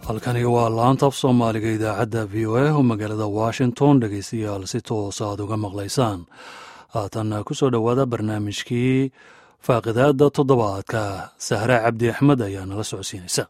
halkani waa laanta af soomaaliga idaacadda v o a oo magaalada washington dhegeystayaal si toosa aad uga maqlaysaan haatan ku soo dhowaada barnaamijkii faaqidaada toddobaadka sahre cabdi axmed ayaa nala socodsiinaysa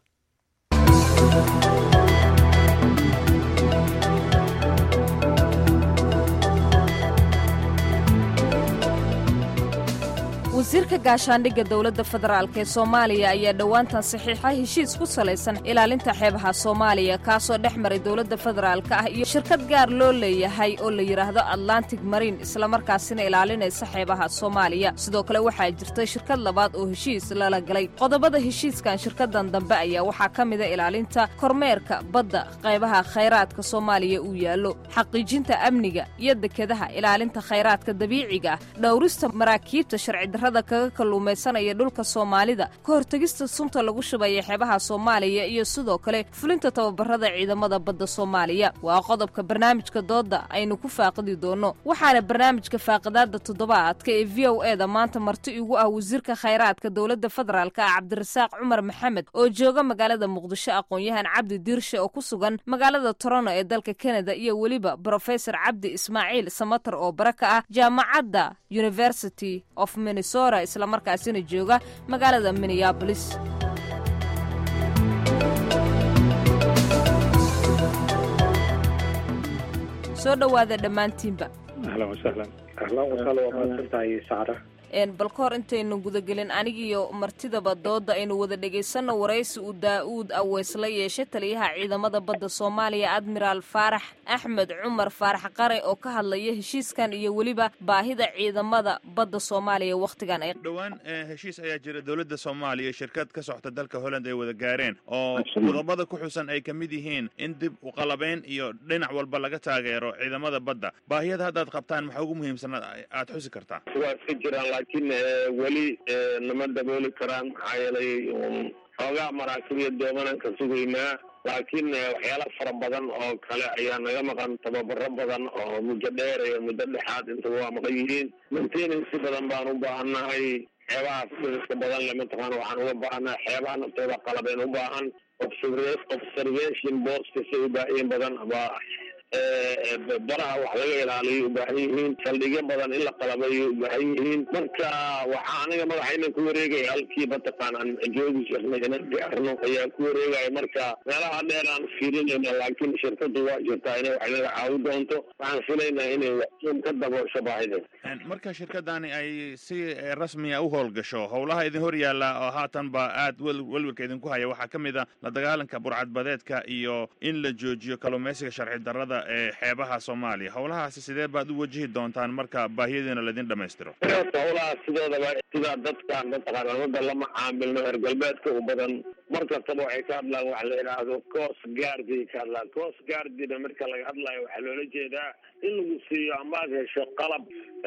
wasiirka gaashaandhigga dowladda federaalk ee soomaaliya ayaa dhowaantan saxiixa heshiis ku salaysan ilaalinta xeebaha soomaaliya kaasoo dhex maray dowladda federaalka ah iyo shirkad gaar loo leeyahay oo la yidhaahdo atlantic mariin islamarkaasina ilaalinaysa xeebaha soomaaliya sidoo kale waxaa jirtay shirkad labaad oo heshiis lala galay qodobada heshiiskan shirkadan dambe ayaa waxaa ka mida ilaalinta kormeerka badda qaybaha khayraadka soomaaliya uu yaallo xaqiijinta amniga iyo dekedaha ilaalinta khayraadka dabiiciga ah dhowrista maraakiibta sharcidarrada kaga kalluumaysanaya dhulka soomaalida ka hortegista sunta lagu shubaya xeebaha soomaaliya iyo sidoo kale fulinta tababarada ciidamada badda soomaaliya waa qodobka barnaamijka doodda aynu ku faaqidi doonno waxaana barnaamijka faaqidaada toddobaadka ee v o eda maanta marti igu ah wasiirka khayraadka dowladda federaalka ah cabdirasaaq cumar maxamed oo jooga magaalada muqdisho aqoon-yahan cabdi diirshe oo ku sugan magaalada torono ee dalka kanada iyo weliba brofesor cabdi ismaaciil samatar oo bara ka ah jaamacadda university of minnesota islamarkaasina jooga magaalada minneabolis soo dhowaada dhammaantiinba ahlan wasahlan ahlan wasahlan waa mahadsantahay sacra bal ka hor intaynu gudagelin anigiiyo martidaba doodda aynu wada dhegaysanno waraysi uu daa'uud aweys la yeeshay taliyaha ciidamada badda soomaaliya admiraal faarax axmed cumar faarax qare oo ka hadlaya heshiiskan iyo weliba baahida ciidamada badda soomaaliya wakhtigan ay dhowaan heshiis ayaa jira dowladda soomaaliya shirkad ka socota dalka holland ay wada gaareen oo qodobada ku xusan ay ka mid yihiin in dib uqalabeyn iyo dhinac walba laga taageero ciidamada badda baahiyada haddaad qabtaan maxaa ugu muhiimsan aad xusi kartaa laakiin weli nama dabooli karaan maxaa yeelay xoogaa maraakibiya doomanan ka sugaynaa laakiin waxyaala fara badan oo kale ayaa naga maqan tababaro badan oo muddo dheer iyo muddo dhexaad intaba waa maqan yihiin maintenancy badan baan u baahannahay xeebaha iska badan le mataqaana waxaan uga baahannahay xeebaha naftooda qalabeen u baahan observation boskasay u baahiyin badan baa baraha wax laga ilaaliyo u baahan yihiin saldhigyo badan in la qalabayo u baahan yihiin marka waxaa aniga madaxayna ku wareegaya halkii mataqaan aan joogi jirnay inaan gaarno ayaa ku wareegaya marka meelaha dheer aan fiirinayna laakiin shirkadu waa jirtaa inay wax naga caawi doonto waxaan filaynaa inay in ka daboosho baahida marka shirkadani ay si rasmiya u howlgasho howlaha idin hor yaalla oo haatan ba aad welwelka idinku haya waxaa ka mid a la dagaalanka burcadbadeedka iyo in la joojiyo kalluumaysiga sharci darrada ee xeebaha soomaaliya howlahaasi sidee baad u wajihi doontaan marka baahiyadiina laydin dhamaystiro howlahaas sidoodaba sidaa dadka mataqaana wadda lama caamilno reer galbeedka u badan mar kastaba waxay ka hadlaan waxa la yidhaahdo coast guardiay ka hadlaan coast guardina marka laga hadlayo waxaa loola jeedaa in lagu siiyo amaad hesho qalab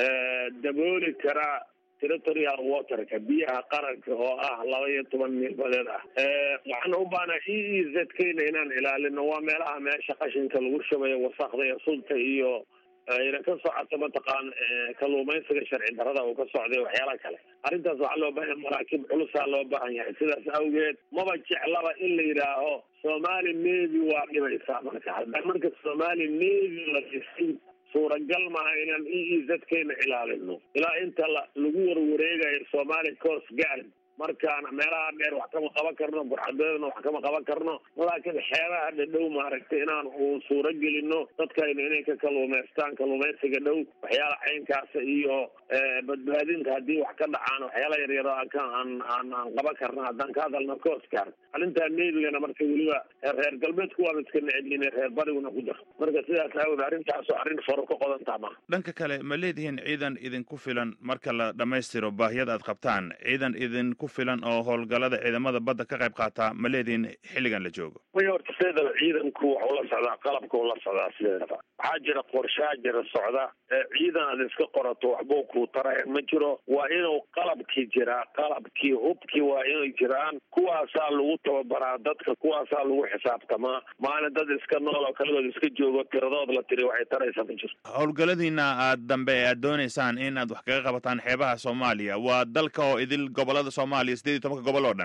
dabooli kara territorial waterka biyaha qaranka oo ah laba iyo toban mil badeed ah waxaana u baahnaa e e z kayna inaan ilaalino waa meelaha meesha qashinka lagu shubayo wasakda iyo sulta iyo ayna ka socota mataqaan kalluumaysiga sharci darrada uu ka socday waxyaala kale arrintaas waxaa loo baahan maraakiib culusaa loo baahan yahay sidaas awgeed maba jeclaba in la yidhaaho somali navy waa dhibaysaa marka hadda marka somali navy la dhisay suuragal maaha inaan e e z kayna ilaalino ilaa inta la lagu warwareegayo somali coast guard markaana meelaha dheer wax kama qaban karno burxadeedna wax kama qaban karno laakiin xeebaha dhadhow maaragtay inaan uu suuro gelino dadkayna inay ka kalluumaystaan kalluumaysiga dhow waxyaala caynkaasa iyo badbaadinta haddii wax ka dhacaan waxyaala yaryaro aan aan aan qaban karna haddaan ka hadalno coastguard arrintaa nevigana marka weliba reer galbeedku waaba iska necebyihin reer bariguna ku jiro marka sidaas aawod arrintaasoo arrin faro ka qodantaa maha dhanka kale ma leedihiin ciidan idinku filan marka la dhammaystiro baahiyada aad qabtaan ciidan idin ku filan oo howlgalada ciidamada badda ka qayb qaataa ma leedihiin xilligan la joogo way horta sideedaba ciidanku waxuu la socdaa qalabka u la socdaa sideedaba waxaa jira qorshaa jira socda ciidan aad iska qorato waxbuu kuu taraya ma jiro waa inuu qalabkii jiraa qalabkii hubkii waa inay jiraan kuwaasaa lagu tababaraa dadka kuwaasaa lagu xisaabtamaa maalin dad iska nool oo kaligood iska joogo tiradood la tiri waxay taraysa ma jirto howlgaladiina aad dambe ee aad doonaysaan in aad wax kaga qabataan xeebaha soomaaliya waa dalka oo idil gobolada soomaaliya sideed iyo tobanka gobol oo dhan dabcan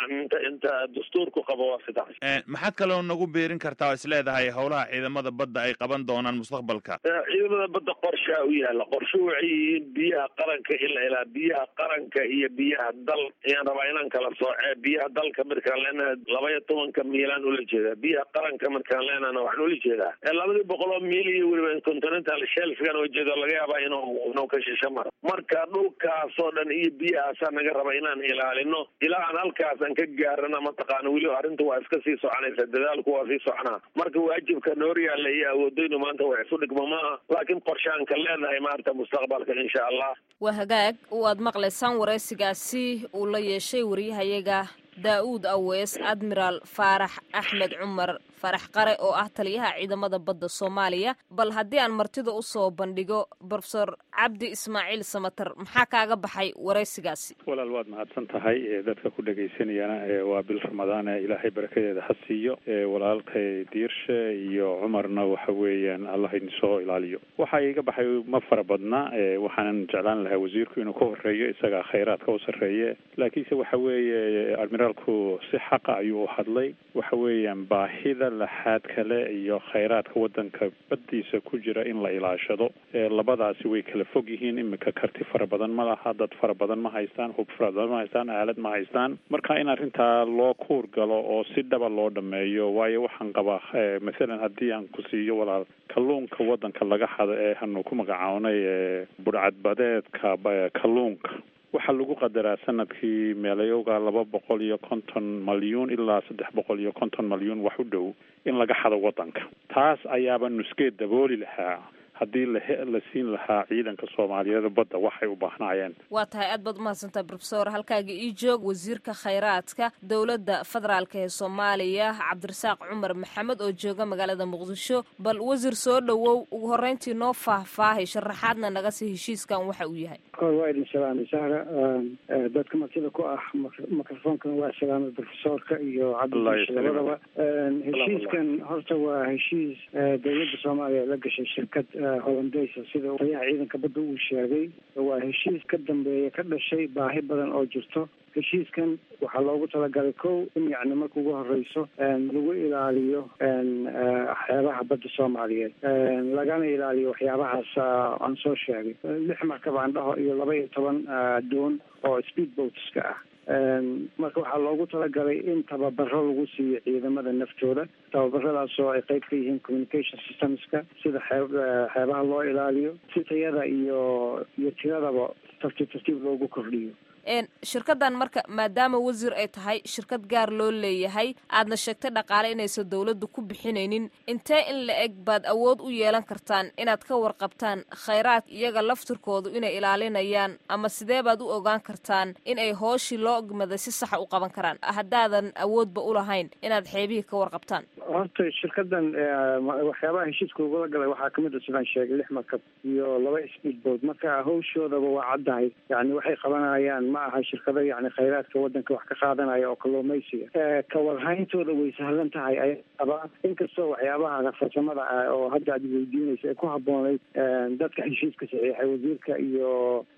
yani inta inta dastuurku qabo waa sidaas maxaad kaloo nagu beerin kartaa oo is leedahay howlaha ciidamada badda ay qaban doonaan mustaqbalka ciidamada badda qorshaa u yaala qorsho waxay yihiin biyaha qaranka in la ilaa biyaha qaranka iyo biyaha dal ayaan rabaa inaan kala soocee biyaha dalka markaan leenahay laba iyo tobanka miilaan ula jeedaa biyaha qaranka markaan leenahna waxaan ula jeedaa labadii boqol oo miil iyo weliba continental shelfgan oo jeedo laga yaabaa inuu inuu ka shisho maro marka dhulkaasoo dhan iyo biyahaasaa naga raba inaan ilaalino ilaa aan halkaas aan ka gaarana mataqaana weli arrinta waa iska sii soconaysa dadaalku waa sii soconaa marka waajibka noor yaalla iyo awoodaynu maanta wax isu dhigmo maaha laakiin qorshaan ka leenahay maarta mustaqbalka insha allah waa hagaag waad maqlaysaan waraysigaasi uu la yeeshay wariyahayaga daa'uud awees admiraal faarax axmed cumar farax qare oo ah taliyaha ciidamada badda soomaaliya bal haddii aan martida u soo bandhigo brofesor cabdi ismaaciil samater maxaa kaaga baxay waraysigaasi walaal waad mahadsan tahay dadka ku dhegaysanayana waa bil ramadaan ilaahay barakadeeda ha siiyo walaalkay diirshe iyo cumarna waxa weeyaan allah idinsoo ilaaliyo waxa iga baxay ma fara badna waxaanan jeclaan lahaa wasiirku inuu ka horeeyo isagaa khayraadka u sarreeye laakiinse waxa weeye admiraalku si xaqa ayuu u hadlay waxa weeyaan baahida laxaad kale iyo khayraadka wadanka baddiisa ku jira in la ilaashado labadaasi way kala fog yihiin iminka karti fara badan ma laha dad fara badan ma haystaan hub fara badan ma haystaan aalad ma haystaan marka in arrintaa loo kuur galo oo si dhaba loo dhameeyo waayo waxaan qabaa mathalan haddii aan ku siiyo walaal kalluunka wadanka laga hado ee hanu ku magacawnay budhcadbadeedka kalluunka waxaa lagu qadaraa sanadkii meelayowga laba boqol iyo konton malyuun ilaa saddex boqol iyo konton malyuun wax u dhow in laga xado wadanka taas ayaaba nuskeed dabooli lahaa haddii la la siin lahaa ciidanka soomaaliyeed badda waxay u baahnaayeen waa tahay aad baad umahadsantaha brofesor halkaaga ii joog wasiirka khayraadka dowladda federaalka ee soomaaliya cabdirasaaq cumar maxamed oo jooga magaalada muqdisho bal wasiir soo dhowow ugu horreyntii noo faahfaahay sharaxaadna naga sii heshiiskan waxa uu yahay kor waa idin salaamay sahra dadka martida ku ah microfoonkan waa salaamay brofesorka iyo cabdidiish labadaba heshiiskan horta waa heshiis dowladda soomaaliya la gashay shirkad hollandeysa sida taliyaha ciidanka badda uu sheegay waa heshiis ka dambeeya ka dhashay baahi badan oo jirto heshiiskan waxaa loogu talagalay kow in yacni marka ugu horeyso lagu ilaaliyo xeebaha badda soomaaliyeed lagana ilaaliyo waxyaabahaas aan soo sheegay lix markab aan dhaho iyo laba iyo toban doon oo speed boatska ah marka waxaa loogu talagalay in tababaro lagu siiyo ciidamada naftooda tababaradaas oo ay qeyb ka yihiin communication systemska sida xeeb xeebaha loo ilaaliyo si tayada iyo iyo tiradaba tartiib tartiib loogu kordhiyo shirkaddan marka maadaama wasiir ay tahay shirkad gaar loo leeyahay aadna sheegtay dhaqaale inaysan dowladdu ku bixinaynin intee in la eg baad awood u yeelan kartaan inaad ka warqabtaan khayraad iyaga laftirkoodu inay ilaalinayaan ama sidee baad u ogaan kartaan in ay hooshii loo ogmaday si saxa u qaban karaan haddaadan awoodba u lahayn inaad xeebihii ka warqabtaan horta shirkadan waxyaabaha heshiiska ugula galay waxaa kamid a sidaan sheegay lix markab iyo laba speedboat marka hawshoodaba waa caddahay yani waxay qabanayaan ma aha shirkado yani khayraadka wadanka wax ka qaadanaya oo kalluumaysiga kawarhayntooda way sahlan tahay ay qabaan inkastoo waxyaabaha farsamada ah oo hadda aad weydiinaysa ay ku haboonayd dadka heshiiska saxiixay wasiirka iyo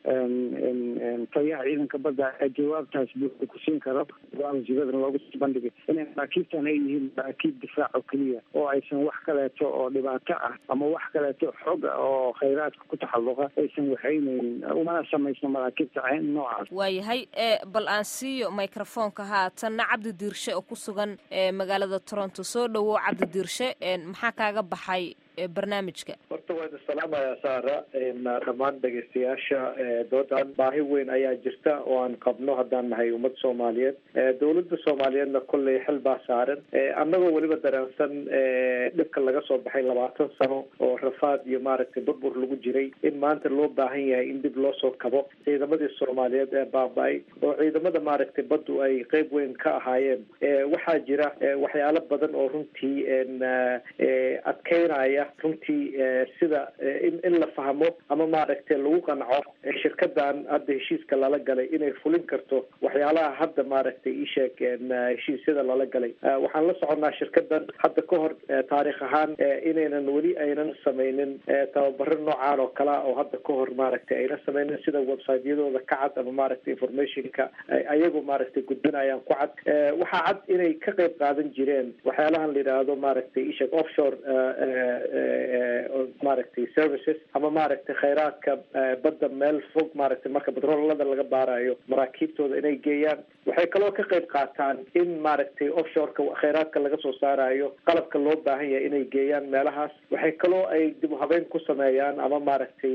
taliyaha ciidanka badda ee jawaabtaas buuxda ku siin karo wasiiradana loogu bandhigay inay maraakiibtan ay yihiin maraakiib difaac oo keliya oo aysan wax kaleeto oo dhibaato ah ama wax kaleeto xog oo khayraadka ku taxalluqa aysan waxaynaynin umana samaysno maraakiibta noocaas waayahay bal aan siiyo microfoonka haatanna cabdi diirshe oo ku sugan magaalada toronto soo dhowow cabdi diirshe maxaa kaaga baxay barnaamijka horta waa idin salaamayaa saara dhammaan dhegaystayaasha doodan baahi weyn ayaa jirta oo aan qabno haddaan nahay ummad soomaaliyeed dowladda soomaaliyeedna kolley xil baa saaran annagoo weliba dareensan dhibka laga soo baxay labaatan sano oo rafaad iyo maaragtay burbur lagu jiray in maanta loo baahan yahay in dib loo soo kabo ciidamadii soomaaliyeed ee baaba-ay oo ciidamada maaragtay baddu ay qeyb weyn ka ahaayeen waxaa jira waxyaalo badan oo runtii adkeynaya runtii sida in in la fahmo ama maaragtay lagu qanco shirkadan hadda heshiiska lala galay inay fulin karto waxyaalaha hadda maaragtay isheeg heshiisyada lala galay waxaan la soconnaa shirkadan hadda ka hor taarikh ahaan inaynan weli aynan sameynin tababaro noocaan oo kalea oo hadda ka hor maaragtay aynan sameynin sida websiteyadooda ka cad ama maaragtay informationka ayagu maaragtay gudbinayaan ku cad waxaa cad inay ka qayb qaadan jireen waxyaalahan la yidhaahdo maaragtay isheeg offshore maaragtay services ama maaragtay khayraadka badda meel fog maaragtay marka batroolada laga baarayo maraakiibtooda inay geeyaan waxay kaloo ka qayb qaataan in maaragtay offshoreka khayraadka laga soo saarayo qalabka loo baahan yahay inay geeyaan meelahaas waxay kaloo ay dib u habeyn ku sameeyaan ama maaragtay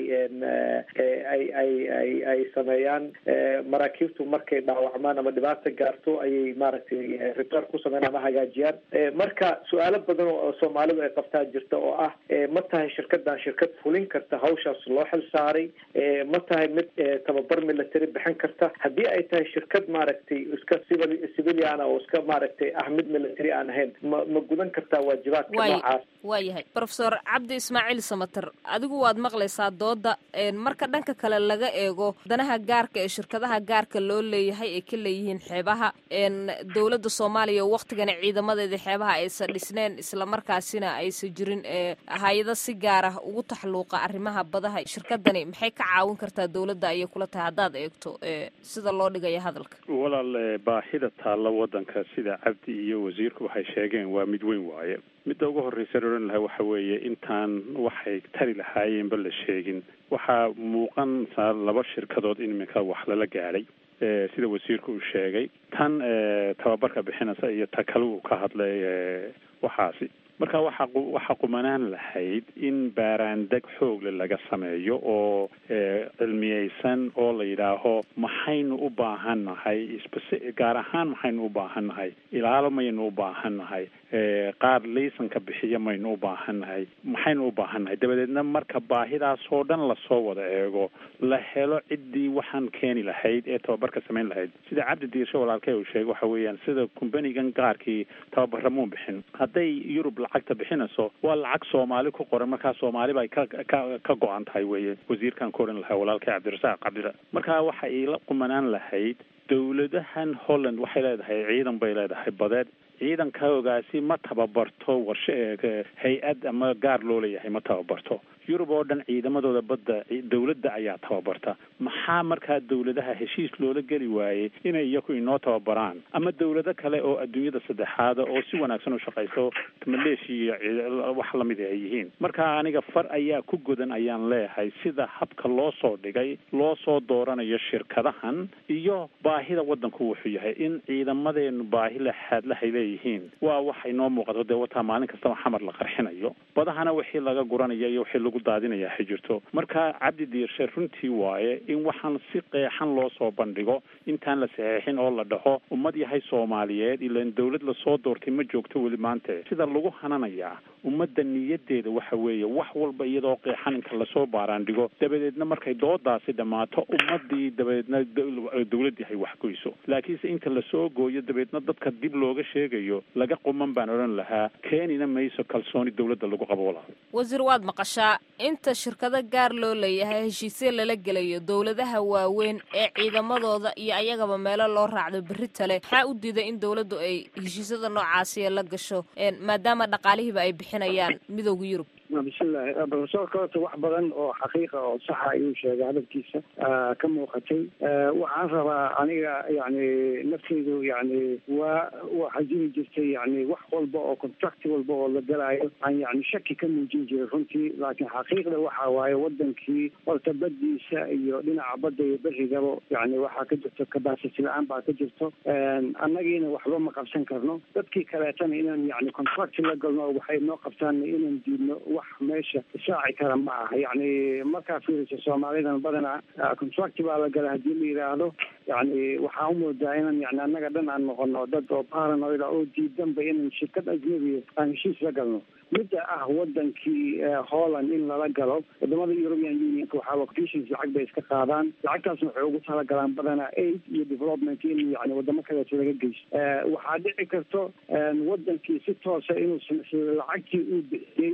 ay ay ay ay sameeyaan maraakiibtu markay dhaawacmaan ama dhibaata gaarto ayay maaragtay repair ku sameeyaan ama hagaajiyaan marka su-aalo badan oo soomaalidu ay qabtaa jirta oo ah ma tahay shirkadan shirkad fulin karta hawshaas loo xil saaray ma tahay mid tababar military bixin karta haddii ay tahay shirkad maaragtay iska civil civiliana oo iska maaragtay ah mid military aan ahayn ma ma gudan kartaa waajibaadka noocaas waayahay profesor cabdi ismaaciil samater adigu waad maqlaysaa dooda marka dhanka kale laga eego danaha gaarka ee shirkadaha gaarka loo leeyahay ay ka leeyihiin xeebaha dowladda soomaaliya waktigana ciidamadeeda xeebaha aysan dhisneen islamarkaasina aysan jirin hay-ado si gaar ah ugu taxluuqa arrimaha badaha shirkadani maxay ka caawin kartaa dowladda ayay kula tahay haddaad eegto sida loo dhigaya hadalka walaal baahida taalla waddanka sida cabdi iyo wasiirku waxay sheegeen waa mid weyn waaye midda ugu horreysa odhan lahaa waxa weeye intaan waxay tari lahaayeenba la sheegin waxaa muuqantaa laba shirkadood in iminka wax lala gaadhay sida wasiirku uu sheegay tan tababarka bixinaysa iyo ta kale uu ka hadlay waxaasi marka waxa waxaa qumanaan lahayd in baaraandeg xoogle laga sameeyo oo cilmiyeysan oo la yidhaaho maxaynu u baahan nahay gaar ahaan maxaynu u baahan nahay ilaalo maynu u baahan nahay qaar laysanka bixiya maynu u baahan nahay maxaynu u baahan nahay dabadeedna marka baahidaasoo dhan lasoo wada eego la helo ciddii waxaan keeni lahayd ee tababarka samayn lahayd sida cabdi diirsho walaalkay uu sheegay waxa weeyaan sida kumbanigan gaarkii tababaramuun bixin hadday yurub lacagta bixinayso waa lacag soomaali ku qoran markaa soomaali bay ka ka ka go-an tahay weye wasiirkan ku odhan lahaa walaalkay cabdirasaaq cabdira markaa waxa iila qumanaan lahayd dowladahan holland waxay leedahay ciidan bay leedahay badeed ciidankoogaasi ma tababarto warshe hay-ad ama gaar loo leeyahay ma tababarto yurub oo dhan ciidamadooda badda dowladda ayaa tababarta maxaa markaa dowladaha heshiis loola geli waayey inay iyaku inoo tababaraan ama dowlado kale oo adduunyada saddexaada oo si wanaagsan u shaqayso maleeshiya wax lamid ay yihiin marka aniga far ayaa ku godan ayaan leeyahay sida habka loo soo dhigay loo soo dooranayo shirkadahan iyo baahida waddanku wuxuu yahay in ciidamadeenu baahi laxaadlahay leeyihiin waa wax inoo muuqato dee wataa maalin kastaba xamar la qarxinayo badahana wixii laga guranaya iyo wixii daadinaya ha jirto marka cabdi diirshe runtii waaye in waxaan si qeexan loo soo bandhigo intaan la saxeexin oo la dhaho ummad yahay soomaaliyeed ilan dowlad lasoo doortay ma joogto weli maante sida lagu hananayaa ummadda niyadeeda waxa weeye wax walba iyadoo qeexan inka lasoo baaraandhigo dabadeedna markay doodaasi dhammaato ummadii dabadeedna dowlad yahay wax goyso laakiinse inta lasoo gooyo dabeedna dadka dib looga sheegayo laga quman baan odhan lahaa keenina mayso kalsooni dowladda lagu qabo walaal wasiir waad maqashaa inta shirkado gaar loo leeyahay heshiisya lala gelayo dowladaha waaweyn ee ciidamadooda iyo ayagaba meelo loo raacdo berri tale maxaa u diiday in dowladdu ay heshiisyada noocaasiya la gasho maadaama dhaqaalihiiba ay bixinayaan midowda yurub bismillahi profesorka horta wax badan oo xaqiiqa oo saxa ayuu sheegay hadalkiisa ka muuqatay waxaan rabaa aniga yani nafteydu yani waa waxaa jiri jirtay yani wax walba oo contract walba oo la galaayo aan yani shaki ka muujin jiray runtii laakiin xaqiiqda waxa waaye wadankii horta badiisa iyo dhinaca badda iyo berigaba yani waxaa ka jirto kabasity la-aan baa ka jirto annagiina waxba ma qabsan karno dadkii kaleetana inaan yani contract la galno waxay noo qabtaan inaan diidno wax meesha isaaci kara ma aha yani markaa fiirisa soomaalidan badanaa contract baa la gala hadii la yidhaahdo yani waxaa umoodaa inaan yani annaga dhan aan noqono dad oo paranoida oo diidanba inaan shirkad ajnabiya aan heshiis la galno midda ah wadankii holland in lala galo wadamada european unionka waxaa occasions lacag bay iska qaadaan lacagtaasna waxay ugu talagalaan badanaa aid iyo development in yani wadamo kaleeto laga geyso waxaa dhici karto wadankii si toosa inuu lacagtii uu bixiyey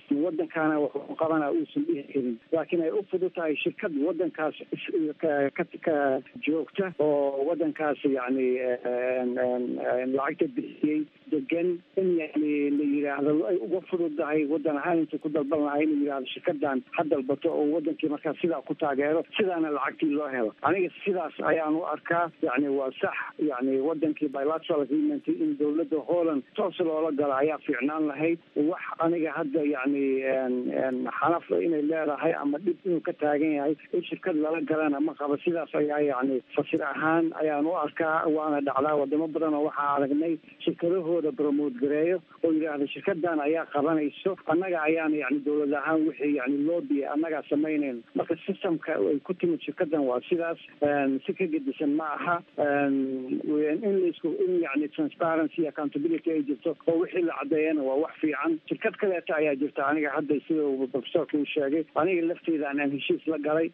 waddankaana wuxuu qabana uusan dhihi karin laakiin ay u fudud tahay shirkad waddankaas ka joogta oo waddankaas yani lacagta bixiyey degan in yani la yidhaahdo ay uga fududdahay waddan ahaan intuu ku dalban lahay inuu yidhahdo shirkadan ha dalbato oo wadankii markaa sidaa ku taageero sidaana lacagtii loo helo aniga sidaas ayaan u arkaa yani waa sax yani wadankii bilateral agreement in dowladda holland toos loola galo ayaa fiicnaan lahayd wax aniga hadda yani xanaf inay leedahay ama dhib inuu ka taagan yahay in shirkad lala galana ma qaba sidaas ayaa yani fasir ahaan ayaan u arkaa waana dhacdaa wadamo badan oo waxaa aragnay shirkadahooda promote gareeyo oo yidhaahda shirkadan ayaa qabanayso annaga ayaana yani dowlad ahaan wixii yani loobi annagaa samaynayno marka systemka ay ku timid shirkadan waa sidaas si ka gedisan ma aha in laisku in yani transparency accountability ay jirto oo wixii la caddeeyana waa wax fiican shirkad kaleeta ayaa jirta aniga hadda sida profesorka uu sheegay aniga lafteeda aan heshiis la galay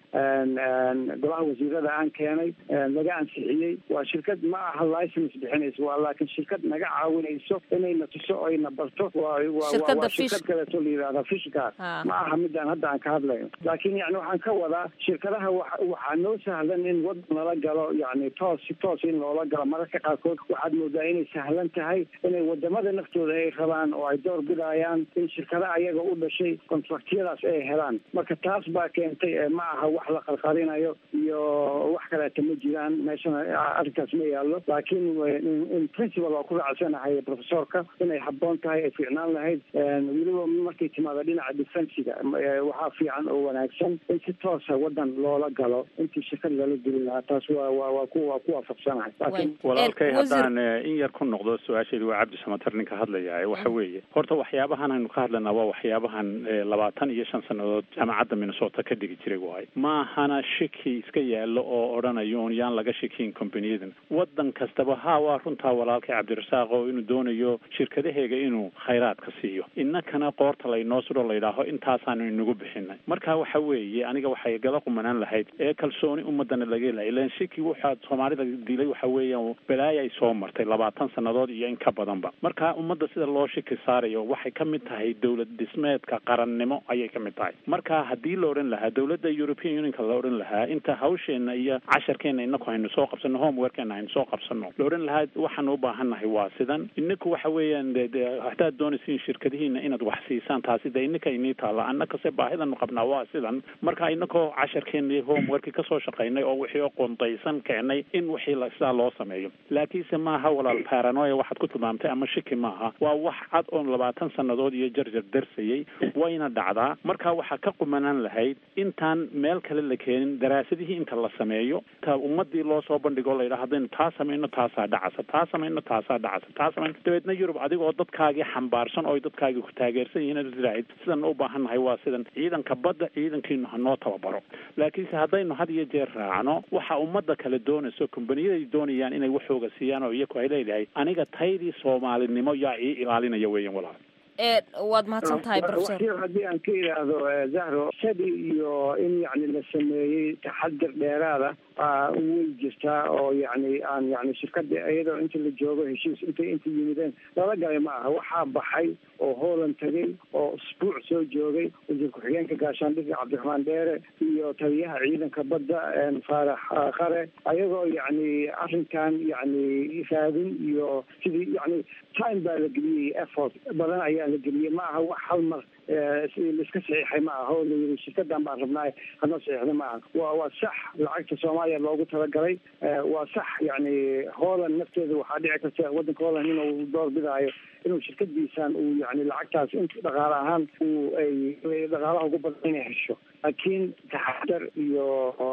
golaha wasiirada aan keenay laga ansixiyey waa shirkad ma aha license bixinayso waa laakiin shirkad naga caawinayso inayna tuso o ayna barto waa waa shirkad kaleeto la yidhahda fishka ma aha midaan hadda aan ka hadlayno laakiin yani waxaan ka wadaa shirkadaha wa waxaa noo sahlan in wadan lala galo yani toos si toos in loola galo mararka qaarkood waxaad moodaa inay sahlan tahay inay wadamada naftooda ay rabaan oo ay door bidayaan in shirkada ayaga u dhashay contractyadaas ay helaan marka taas baa keentay ma aha wax la qarqarinayo iyo wax kaleeta ma jiraan meeshana arrinkaas ma yaallo laakiin in principal waa ku raacsanahay profesorka inay habboon tahay ay fiicnaan lahayd weliba markay timaado dhinaca defensiga waxaa fiican oo wanaagsan in si toosa wadan loola galo intii shirkad lala gelin lahaa taas waa wa waa ku waa ku waafaqsanahay walaalkay haddaan in yar ku noqdo su-aasheedi waa cabdi samatar ninka hadlaya waxa weeye horta waxyaabahan aynu ka hadlanaa waa waxyaabahan labaatan iyo shan sannadood jaamacadda minnesota ka dhigi jiray waay maahana shiki iska yaallo oo odhanayo un yaan laga shikiin companiyadan wadan kastaba ha waa runtaa walaalkay cabdirasaaq oo inuu doonayo shirkadaheega inuu khayraadka siiyo innakana qoorta laynoo sudho layidhaaho intaasaanu inagu bixinay marka waxa weeye aniga waxay gala qumanaan lahayd ee kalsooni ummadana laga helahay ilan shiki waxaa soomaalida dilay waxa weeyaan balaaya ay soo martay labaatan sannadood iyo in ka badanba marka ummadda sida loo shiki saarayo waxay ka mid tahay dowlad dhismeedka qarannimo ayay ka mid tahay marka haddii la odhan lahaa dowladda european unionka la odhan lahaa inta hawsheena iyo casharkeena inaku haynu soo qabsano homeworkeena haynu soo qabsano la odhan lahaa waxaan u baahannahay waa sidan inaku waxa weeyaan hadaad doonaysiin shirkadihiina inaad wax siisaan taasi de ininka inii taalla annakase baahidanu qabnaa waa sidan marka inakoo casharkeena homeworki kasoo shaqaynay oo wixii oo qondaysan keenay in wixii sidaa loo sameeyo laakiinse maaha walaal paranoya waxaad ku tilmaamtay ama shiki maaha waa wax cad oon labaatan sannadood iyo jarjar darsayay wayna dhacdaa marka waxaa ka qumanaan lahayd intaan meel kale la keenin daraasadihii inta la sameeyo ta ummadii loo soo bandhigo o layidhaha haddaynu taa samayno taasaa dhacasa taa samayno taasaa dhacasa taa samayno dabeedna yurub adigoo dadkaagii xambaarsan oo dadkaagii ku taageersan yihiin ad tiraahid sidan u baahannahay waa sidan ciidanka badda ciidankiinu hanoo tababaro laakiinse haddaynu had iyo jeer raacno waxa ummadda kale doonayso kombaniyada doonayaan inay waxooga siiyaan oo iyaku ay leedahay aniga taydii soomaalinimo yaa ii ilaalinaya weeyaan walaal waad mahadsan tahay profesor haddii aan ka idhaahdo zahro shadi iyo in yani la sameeyey taxadir dheeraada way jirtaa oo yani aan yani shirkada iyadoo inta la joogo heshiis intay inta yimideen lala galay ma aha waxaa baxay oo hooland tagay oo usbuuc soo joogay wasiir ku-xigeenka gaashaandhigga cabdiraxmaan dheere iyo taliyaha ciidanka badda faarax qare ayagoo yani arrinkan yani raadin iyo sidii yani time baa la geliyey effort badan ayaa la geliyey ma aha wax hal mar laiska saxiixay ma aha oo la yiri shirkadan baan rabnaa hadna saxiixda ma aha wa waa sax lacagta soomaaliya loogu talagalay waa sax yani holland nafteeda waxaa dhici karta waddanka holland inuu door bidaayo inuu shirkadiisan uu yani lacagtaas in dhaqaale ahaan uu ay dhaqaalaha ugu badan inay hesho laakiin taxadar iyo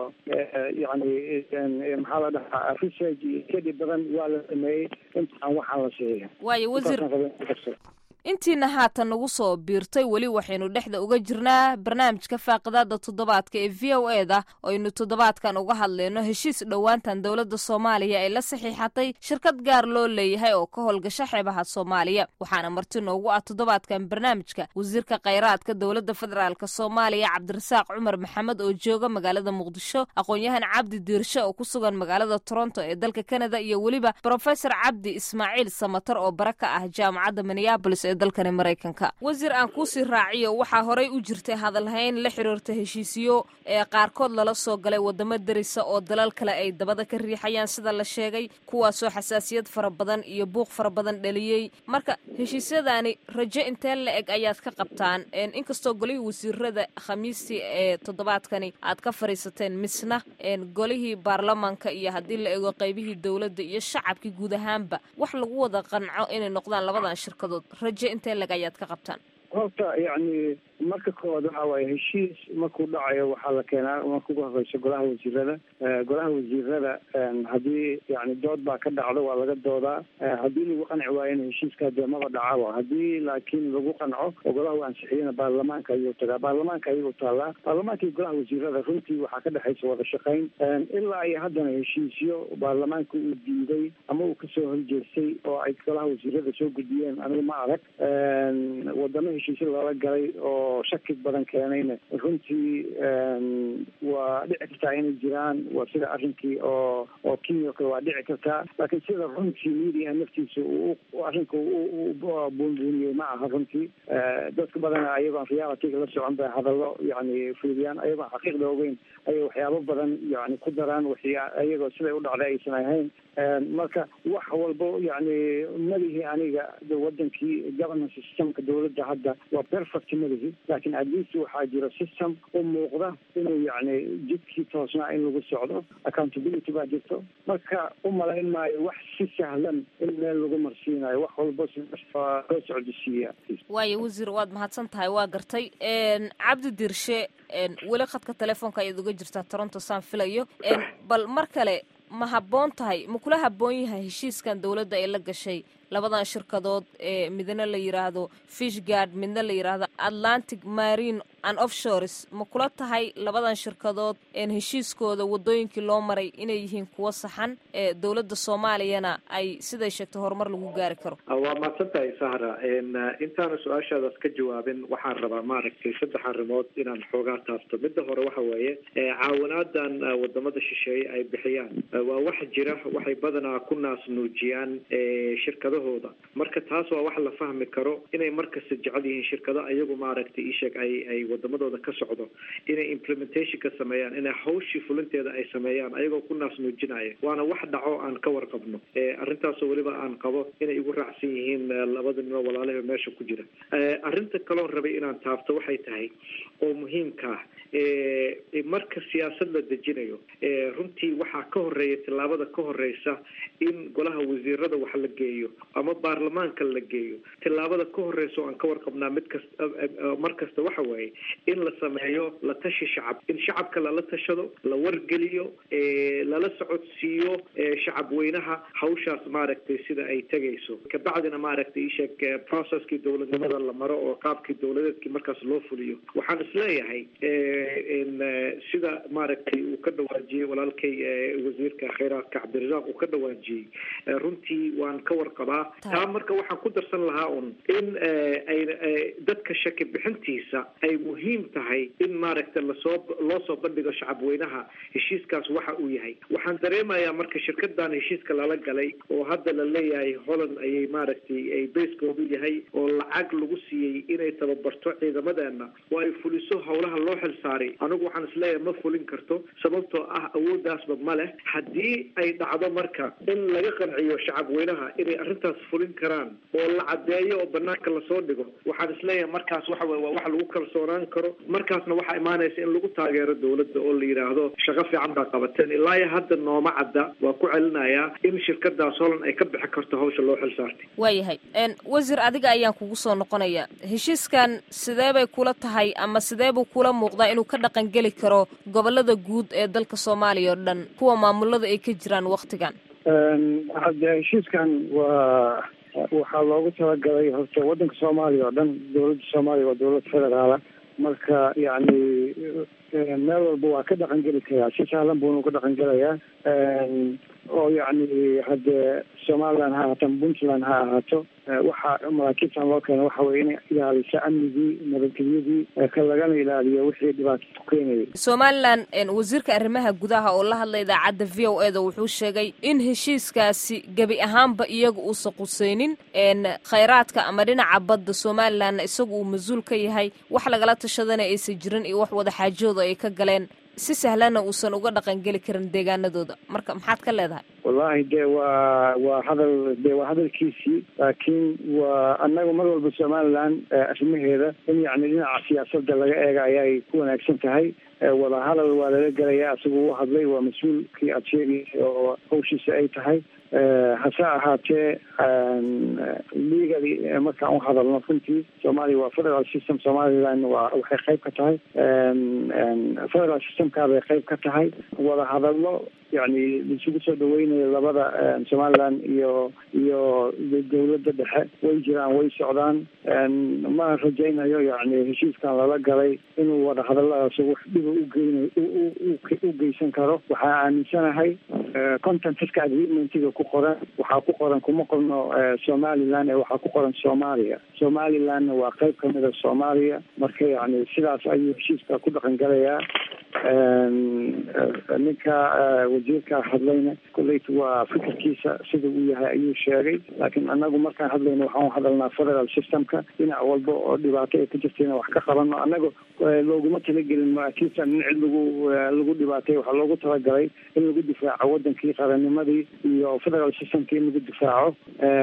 yani maxaa la dhahaa research iyo kedi badan waa la sameeyey intaan waxaan la saxiixin waayo wasiir intiina haatan nagu soo biirtay weli waxaynu dhexda uga jirnaa barnaamijka faaqidaada toddobaadka ee v o e da aynu toddobaadkan uga hadlayno heshiis dhowaantan dowladda soomaaliya ay la saxiixatay shirkad gaar loo leeyahay oo ka howlgasha xeebaha soomaaliya waxaana marti noogu ah toddobaadkan barnaamijka wasiirka khayraadka dowladda federaalk soomaaliya cabdirasaaq cumar maxamed oo jooga magaalada muqdisho aqoon-yahan cabdi diirshe oo ku sugan magaalada toronto ee dalka canada iyo weliba brofesor cabdi ismaaciil samatar oo bara ka ah jaamacadda minneabolis ee dalkani maraykanka wasiir aan kuusii raaciyo waxaa horey u jirtay hadalhayn la xiriirta heshiisiyo ee qaarkood lala soo galay wadamo derisa oo dalal kale ay dabada ka riixayaan sida la sheegay kuwaasoo xasaasiyad fara badan iyo buuq fara badan dhaliyey marka heshiisyadaani rajo intee la eg ayaad ka qabtaan inkastoo golihii wasiirada khamiistii ee toddobaadkani aad ka fadhiisateen misna golihii baarlamaanka iyo haddii la ego qaybihii dowladda iyo shacabkii guud ahaanba wax lagu wada qanco inay noqdaan labadan shirkadood rajo intee leg ayaad ka qabtaan horta yacni marka koowaad waxa waaye heshiis markuu dhacayo waxaa la keenaa marka ugu horeysa golaha wasiirada golaha wasiirada haddii yani dood baa ka dhacdo waa laga doodaa haddii lagu qanci waayona heshiiska dee maba dhacaba haddii laakiin lagu qanco oo golaha u ansixiyana baarlamaanka ayuu tagaa baarlamaanka ayuu taalaa baarlamaanka iyo golaha wasiirada runtii waxaa ka dhexaysa wada shaqayn ilaa iyo haddana heshiisyo baarlamaanka uu diiday ama uu kasoo horjeestay oo ay golaha wasiirada soo gudbiyeen anigu ma arag wadamo heshiisyo loola galay oo shaki badan keenayna runtii waa dhici kartaa inay jiraan waa sida arrinkii oo oo kenya o kale waa dhici kartaa laakiin sida runtii media naftiisa uu arrinka buunbuuniyey ma aha runtii dadka badana ayagoon realityga la socon bay hadallo yani fiiriyaan ayagoon xaqiiqda ogeyn ayay waxyaabo badan yani ku daraan waxya ayagoo siday u dhacday aysan ahayn marka wax walbo yani malihi aniga wadankii governance systemka dowladda hadda waa perfect malihi laakiin atleast waxaa jira system u muuqda inuu yani jidkii toosnaa in lagu socdo accountability baa jirto marka u malayn maayo wax si sahlan in meel lagu marsiinayo wax walbo loo socdisiiya waayo wasiir waad mahadsan tahay waa gartay cabdi dirshe weli khadka telefoonka ayaad uga jirtaa toronto saan filayo bal mar kale ma habboon tahay ma kula habboon yahay heshiiskan dowladda ay la gashay labadan shirkadood ee midna la yidhaahdo fishgard midna la yidhaahdo atlantic marine and offshores ma kula tahay labadan shirkadood heshiiskooda wadooyinkii loo maray inay yihiin kuwo saxan ee dowladda soomaaliyana ay siday sheegtay horumar lagu gaari karo waa mahadsan tahay sahra intaana su-aashaadaas ka jawaabin waxaan rabaa maaragtay saddex arrimood inaan xoogaa taabto midda hore waxa weeye caawinaadan wadamada shisheeye ay bixiyaan waa wax jira waxay badanaa ku naas nuujiyaan shirkadahooda marka taas waa wax la fahmi karo inay markasta jecel yihiin shirkado ayagu maaragtay isheeg ay ay wadamadooda ka socdo inay implementation ka sameeyaan inay hawshii fulinteeda ay sameeyaan ayagoo ku naas nuujinaya waana wax dhaco aan ka warqabno arrintaasoo weliba aan qabo inay igu raacsan yihiin labada nimo walaalaha meesha ku jira arrinta kaloon rabay inaan taabto waxay tahay oo muhiimka ah marka siyaasad la dejinayo runtii waxaa ka horeeya tillaabada ka horeysa in golaha wasiirada wax la geeyo ama baarlamaanka la geeyo tillaabada ka horeysa oo aan ka warqabnaa mid kasta mar kasta waxa waaye in la sameeyo la tashi shacab in shacabka lala tashado la wargeliyo lala socodsiiyo shacab weynaha hawshaas maaragtay sida ay tegayso kabacdina maaragtay isheeg processkii dowladnimada la maro oo qaabkii dowladeedkii markaas loo fuliyo waxaan isleeyahay sida maaragtay uu ka dhawaajiyey walaalkay wasiirka khayraadka cabdirasaaq uu ka dhawaajiyey runtii waan ka warqabaa taa marka waxaan ku darsan lahaa un in ay dadka shaki bixintiisa ay muhiim tahay in maaragtay lasoo loo soo bandhigo shacabweynaha heshiiskaas waxa uu yahay waxaan dareemayaa marka shirkadan heshiiska lala galay oo hadda la leeyahay holland ayay maaragtay ay baskoodu yahay oo lacag lagu siiyey inay tababarto ciidamadeena oo ay fuliso howlaha loo xil saaray anigu waxaan isleeyahay ma fulin karto sababtoo ah awooddaasba ma leh haddii ay dhacdo marka in laga qanciyo shacabweynaha inay arrintaas fulin karaan oo la caddeeyo oo banaanka lasoo dhigo waxaan isleeyahay markaas waxa weye waa wax lagu kalsoonaan karo markaasna waxaa imaanaysa in lagu taageero dowladda oo la yidhaahdo shaqo fiican baa qabateen ilaa iyo hadda nooma cadda waa ku celinayaa in shirkadaas holland ay ka bixi karto hawsha loo xil saartay waayahay wasiir adiga ayaan kugu soo noqonaya heshiiskan sidee bay kula tahay ama sidee buu kula muuqdaa inuu ka dhaqangeli karo gobolada guud ee dalka soomaaliya oo dhan kuwa maamulada ay ka jiraan waktigan hadde heshiiskan waa waxaa loogu talagalay horta waddanka soomaaliya oo dhan dowladda soomaaliya waa dowlad federaala marka yacni meel walba waa ka dhaqan geli karaa si sahlan buuna ka dhaqan gelayaa oo yacni haddee somaliland ha ahaato puntland ha ahaato waxa maraakiibtan loo keena waxa weye inay ilaaliso amnigii nabadgelyadii ka lagana ilaaliyo wixii dhibaato ku keenayay somalilan wasiirka arrimaha gudaha oo la hadla idaacadda v o e da wuxuu sheegay in heshiiskaasi gebi ahaanba iyaga uusan quseynin khayraadka ama dhinaca badda somalilanna isagu uu mas-uul ka yahay wax lagala tashadana aysan jirin iyo wax wada xaajooda ay ka galeen si sahlanna uusan uga dhaqangeli karin deegaanadooda marka maxaad ka leedahay wallahi dee waa waa hadal dee waa hadalkiisii laakiin waa annaga mar walba somaliland arrimaheeda in yacni dhinaca siyaasadda laga eega ayay ku wanaagsan tahay wada hadal waa lala gelaya isagu u hadlay waa mas-uulkii aada sheegaysay oo hawshiisa ay tahay hase ahaatee legally markaan u hadalno runtii soomaaliya waa federal system somaliland waa waxay qayb ka tahay federal systemkaa bay qayb ka tahay wada hadallo yani laisugu soo dhaweynayo labada somaliland iyo iyo dawladda dhexe way jiraan way socdaan ma rajaynayo yani heshiiskan lala galay inuu wada hadalladaas wax dhiba ugeyna u geysan karo waxaa aaminsanahay contentiska agreementiga ku qoran waxaa ku qoran kuma qorno somaliland ee waxaa ku qoran soomaaliya somalilandna waa qayb kamida soomaaliya marka yani sidaas ayuu heshiiska ku dhaqan galayaa ninka wasiirka hadlayna kolleyta waa fikirkiisa sida uu yahay ayuu sheegay laakiin anagu markaan hadlayno waxaan hadalnaa federal systemka dhinac walba oo dhibaato ay ka jirtayna wax ka qabano annaga looguma talagelin maraakiibtan in cid lagu lagu dhibaatay waxaa loogu talagalay in lagu difaaco wadankii qarannimadii iyo federal systemkii in lagu difaaco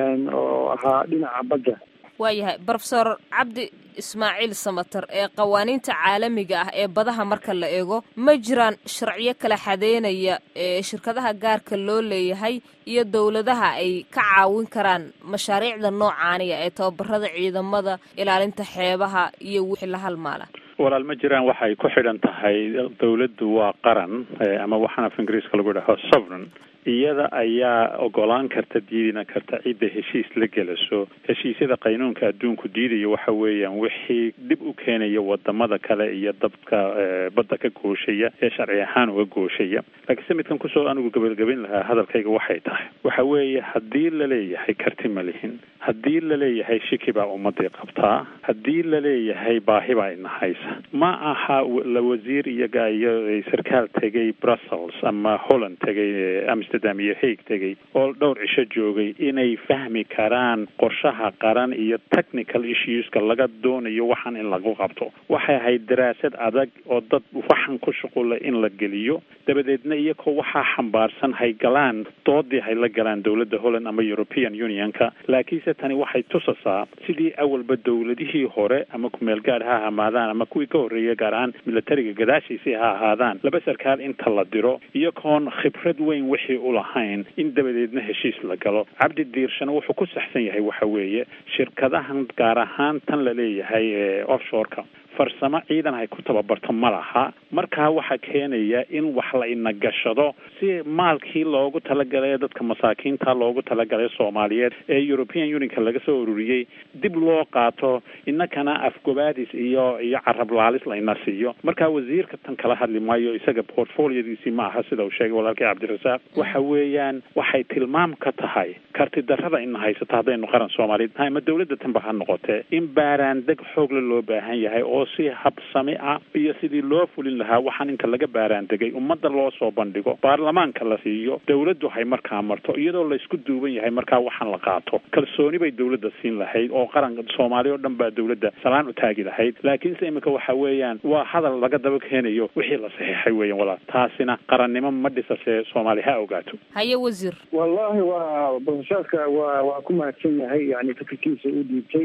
oo ahaa dhinaca badda waayahay brofesor cabdi ismaaciil samater ee qawaaniinta caalamiga ah ee badaha marka la eego ma jiraan sharciyo kala xadeynaya ee shirkadaha gaarka loo leeyahay iyo dowladaha ay ka caawin karaan mashaariicda noocaaniya ee tababarada ciidamada ilaalinta xeebaha iyo wixii la halmaala walaal ma jiraan waxay ku xidhan tahay dawladdu waa qaran ama waxaan af ingiriiska lagu dhaho sovereign iyada ayaa ogolaan karta diidina karta cidda heshiis la gelaso heshiisyada qaynuunka adduunku diidayo waxa weeyaan wixii dib u keenaya wadamada kale iyo dabka badda ka gooshaya ee sharci ahaan uga gooshaya laakiinse midkan kusoo anigu gabagabayn lahaa hadalkayga waxay tahay waxa weeye haddii laleeyahay karti ma lihin haddii laleeyahay shiki baa ummadii qabtaa haddii laleeyahay baahi baa inahaysa ma aha la wasiir iyaga iyo sarkaal tegay brussels ama holland tegay amsterdam iyo haig tegay oo dhowr cisho joogay inay fahmi karaan qorshaha qaran iyo technical issueska laga doonayo waxaan in lagu qabto waxay ahayd daraasad adag oo dad waxan ku shuqula in la geliyo dabadeedna iyagoo waxaa xambaarsan hay galaan doodii hay la galaan dowladda holland ama european unionka laakiinse tani waxay tusasaa sidii awalba dowladihii hore ama kumeel gaad ha hamaadaan ama kuwii ka horreeya gaar ahaan militariga gadaashiisii ha ahaadaan laba sarkaal inta la diro iyagoon khibrad weyn wixii u lahayn in dabadeedna heshiis la galo cabdi diirshana wuxuu ku saxsan yahay waxa weeye shirkadahan gaar ahaan tan la leeyahay ee offshoreka farsamo ciidan hay ku tababarto ma laha markaa waxaa keenaya in wax la ina gashado si maalkii loogu talagalay dadka masaakiinta loogu talagalay soomaaliyeed ee european unionka laga soo ururiyey dib loo qaato inakana afgobaadis iyo iyo carab laalis la ina siiyo markaa wasiirka tan kala hadli maayo isaga portfoliodiisii ma aha sida uu sheegay walaalkii cabdirasaaq waxa weeyaan waxay tilmaam ka tahay karti darrada ina haysato haddaynu qaran soomaaliyeed nahay ama dowladda tanba ha noqotee in baaraandeg xoogle loo baahan yahay oo si habsami ah iyo sidii loo fulin lahaa waxaan inta laga baaraandegay ummadda loo soo bandhigo baarlamaanka la siiyo dowladdu hay markaa marto iyadoo laysku duuban yahay markaa waxaan la qaato kalsooni bay dowladda siin lahayd oo qaranka soomaaliya oo dhan baa dowladda salaan u taagi lahayd laakiinse iminka waxa weeyaan waa hadal laga daba keenayo wixii la saxiixay weeyaan walaal taasina qarannimo ma dhisasee soomaali ha ogaato haye wasiir wallahi waa profesorka waa waa ku mahadsan yahay yani fikirkiisa u dhiibtay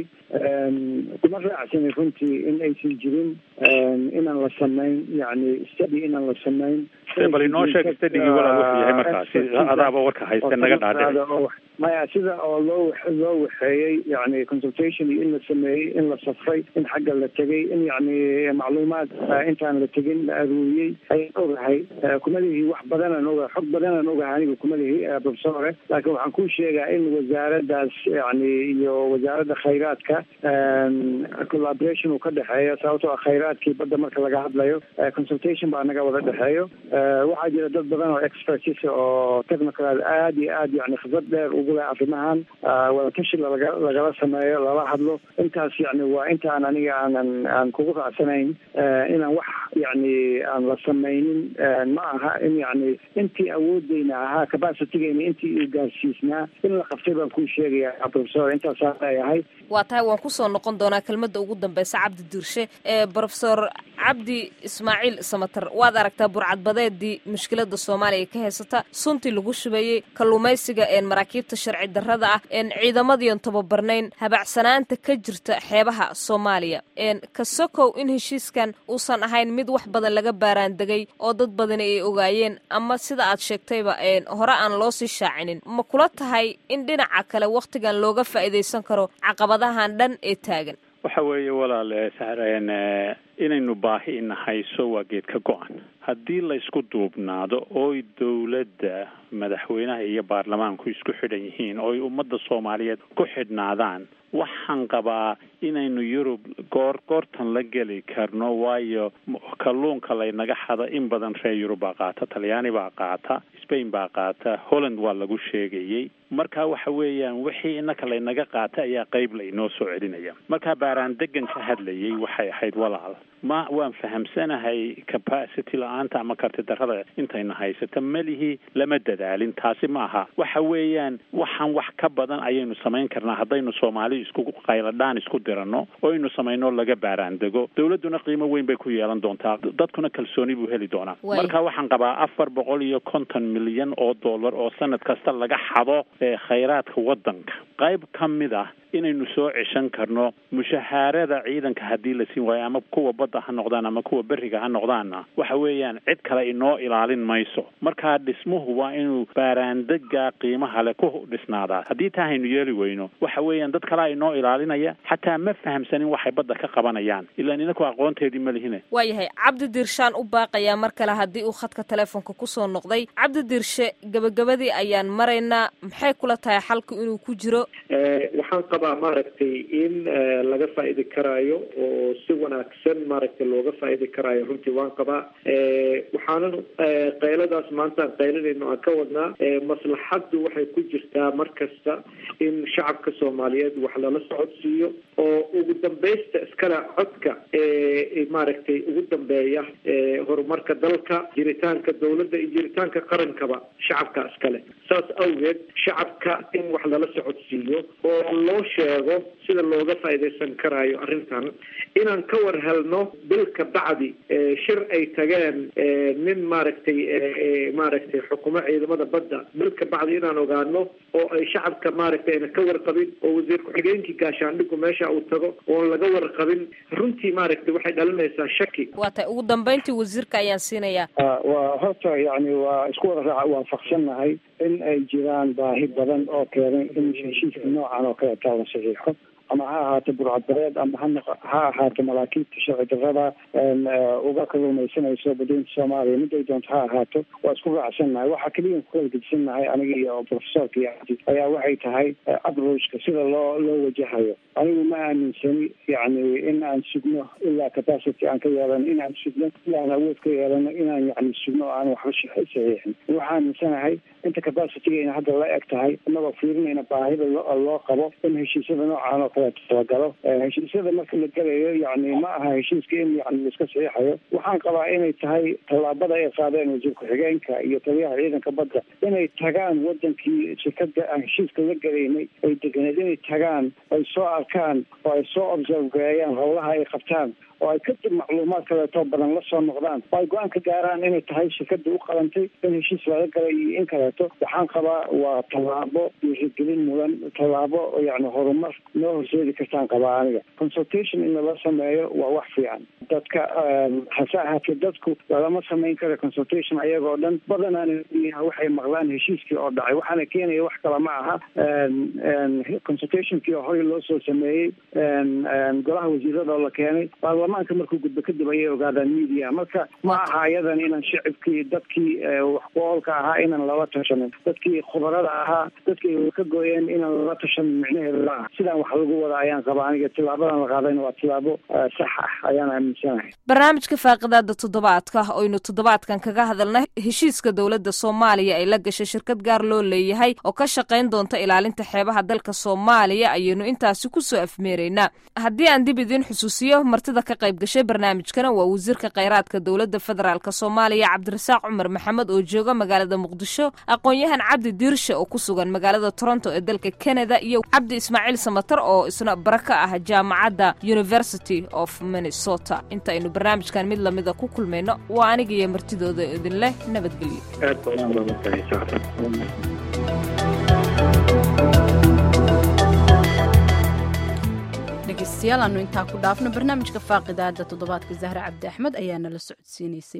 kuma raacsanay runtii in aysan jirin inaan la samayn yani study inaan la samayn bal inoo sheeg studigii walaal wuxuu yahay markaasi adaaba warka hayste naga dhaadhici maya sida oo loo loo waxeeyey yani consultation iyo in la sameeyey in la safray in xagga la tegay in yani macluumaad intaan la tegin la aruuriyey ayaan ogahay kumadihii wax badanaan ogahay xog badanaan ogahay aniga kumadihii professore laakiin waxaan kuu sheegaa in wasaaraddaas yani iyo wasaaradda khayraadka collaboration uu ka dhexeeyo sababtoo ah khayraadkii badda marka laga hadlayo consultation baa naga wada dhexeeyo waxaa jira dad badan oo expertis oo technical aad iyo aad yani khibrad dheer ugu leh arrimahan wadatashi wadatashi lalaga lagala sameeyo lala hadlo intaas yani waa intaan aniga aanan aan kugu raacsanayn inaan wax yani aan la samaynin ma aha in yani intii awoodeyna ahaa capacitigeyna intii uu gaarsiisnaa in la qabtay baan kuu sheegaya professor intaasaan leeyahay waa tahay waan kusoo noqon doonaa kelmadda ugu dambeysa cabdi diirshe professor cabdi ismaaciil samater waad aragtaa burcadbadeedii mushkilada soomaaliya ka haysata suntii lagu shubeeyey kalluumaysiga maraakiibta sharci darrada ah ciidamadiion tababarnayn habacsanaanta ka jirta xeebaha soomaaliya ka sokow in heshiiskan uusan ahayn mid wax badan laga baaraandegay oo dad badani ay ogaayeen ama sida aad sheegtayba hore aan loo sii shaacinin ma kula tahay in dhinaca kale wakhtigan looga faa'iidaysan karo caqabadahan dhan ee taagan waxa weeye walaal sahreen inaynu baahi ina hayso waa geed ka go-an haddii laysku duubnaado ooy dowladda madaxweynaha iyo baarlamaanku isku xidhan yihiin ooy ummadda soomaaliyeed ku xidhnaadaan waxaan qabaa inaynu yurub goor goortan la geli karno waayo kalluunka laynaga xada in badan reer yurub baa qaata talyaani baa qaata spain baa qaata holland waa lagu sheegayey marka waxa weeyaan wixii inaka laynaga qaata ayaa qeyb lainoo soo celinaya markaa baaraan degan ka hadlayay waxay ahayd walaal ma waan fahamsanahay capacity la-aanta ama karti darrada intayna haysata melihii lama dadaalin taasi ma aha waxa weeyaan waxaan wax ka badan ayaynu samayn karnaa haddaynu soomaali isku qayladhaan isku dirano oo aynu samayno laga baaraan dego dowladduna qiimo weyn bay ku yeelan doontaa dadkuna kalsooni buu heli doonaa marka waxaan qabaa afar boqol iyo konton milyan oo dollar oo sanad kasta laga xado khayraadka waddanka qayb ka mid ah inaynu soo ceshan karno mushahaarada ciidanka haddii la siin waayo ama kuwa badda ha noqdaan ama kuwa beriga ha noqdaanna waxa weeyaan cid kale inoo ilaalin mayso markaa dhismuhu waa inuu baaraandega qiimaha leh ku dhisnaadaa haddii taa haynu yeeli weyno waxa weeyaan dad kalea inoo ilaalinaya xataa ma fahamsanin waxay badda ka qabanayaan ilaan inaku aqoonteedii ma lihine waayahay cabdi diirshaan u baaqayaa mar kale haddii uu khadka teleefonka kusoo noqday cabdi diirshe gabagabadii ayaan maraynaa maxay kula tahay xalku inuu ku jiro waxaan qabaa maaragtay in laga faa'idi karaayo oo si wanaagsan maaragtay looga faa'idi karaayo runtii waan qabaa waxaanan qayladaas maanta aan qayladayno aan ka wadnaa maslaxaddu waxay ku jirtaa mar kasta in shacabka soomaaliyeed wax lala socodsiiyo oo ugu dambaysta iskale codka maaragtay ugu dambeeya horumarka dalka jiritaanka dawladda iyo jiritaanka qarankaba shacabka iskale saas awgeed shacabka in wax lala socodsiiyo oo loo sheego sida looga faa'iidaysan karaayo arrintan inaan ka war helno bilka bacdi shir ay tageen nin maaragtay maaragtay xukumo ciidamada badda bilka bacdi inaan ogaano oo ay shacabka maaragtay ayna ka warqabin oo wasiir ku-xigeenkii gaashaandhigu meesha uu tago oon laga warqabin runtii maaragtay waxay dhalinaysaa shaki waa tahay ugu dambeyntii wasiirka ayaan siinayaa waa horta yani waa isku wada raac waafaqsannahay in ay jiraan baahi badan oo keenay in heshiiska noocan oo kaleeta la saxiixo ama ha ahaato burcadbareed ama ha ha ahaato maraakiibta sharci darrada uga kaluumaysanayso badweynta soomaaliya miday doonto ha ahaato waa isku raacsannahay waxaa keliya ku kala gedisannahay aniga iyo professorka iyo abdi ayaa waxay tahay approachka sida loo loo wajahayo anigu ma aaminsani yani in aan sugno ilaa capacity aan ka yeelano in aan sugno ilaa aan awood ka yeelano inaan yani sugno aan waxba saxiixin waxaa aaminsanahay inta capacitygayna hadda la eg tahay inagoo fiirinayna baahida loo qabo in heshiisyada noocaan oo kaleeto talagalo heshiisyada marka la gelayo yani ma aha heshiiska in yani laiska saxiixayo waxaan qabaa inay tahay tallaabada ay qaadeen wasiir ku-xigeenka iyo taliyaha ciidanka badda inay tagaan wadankii shirkada aan heshiiska la gelaynay ay deganeed inay tagaan ay soo arkaan oo ay soo observe gareeyaan howlaha ay qabtaan oo ay kadib macluumaad kaleeto badan la soo noqdaan oo ay go-aan ka gaaraan inay tahay shirkada u qalantay in heshiis laga galay iyo in kaleeto waxaan qabaa waa tallaabo dhiirigelin mudan tallaabo yani horumar noo horseedi kartaan qabaa aniga consultation in lala sameeyo waa wax fiican dadka hase ahaatee dadku lalama samayn karo consultation ayagoo dhan badanaana waxay maqlaan heshiiskii oo dhacay waxaana keenaya wax kale ma aha consultationkii horey loo soo sameeyey golaha wasiirada oo la keenay baarlamaanka markuu gudbo kadib ayay ogaadaan media marka ma aha ayadan inaan shicibkii dadkii wax ku-oolka ahaa inaan lala tashanin dadkii khubarada ahaa dadkii ka gooyeen inaan lala tashanin micnaheedu laaha sidaan wax lagu lagu wada ayaan qabaa aniga tilaabadan la qaadayna waa tilaabo sax ah ayaan aaminsanahay barnaamijka faaqidaada toddobaadka oynu toddobaadkan kaga hadalna heshiiska dowladda soomaaliya ay la gashay shirkad gaar loo leeyahay oo ka shaqayn doonta ilaalinta xeebaha dalka soomaaliya ayaynu intaasi kusoo afmeeraynaa haddii aan dib idiin xusuusiyo martida ka qayb gashay barnaamijkana waa wasiirka kheyraadka dowladda federaalk soomaaliya cabdirasaaq cumar maxamed oo jooga magaalada muqdisho aqoon-yahan cabdi diirshe oo ku sugan magaalada toronto ee dalka canada iyo cabdi ismaaciil samatar oo isna bara ka ah jaamacadda university of minnesota inta aynu barnaamijkan mid lamida ku kulmayno waa aniga iyo martidooda idin leh nabadgelyo dhegeystayaal aanu intaa ku dhaafno barnaamijka faaqidaada toddobaadka zahre cabdi axmed ayaa nala socodsiinaysay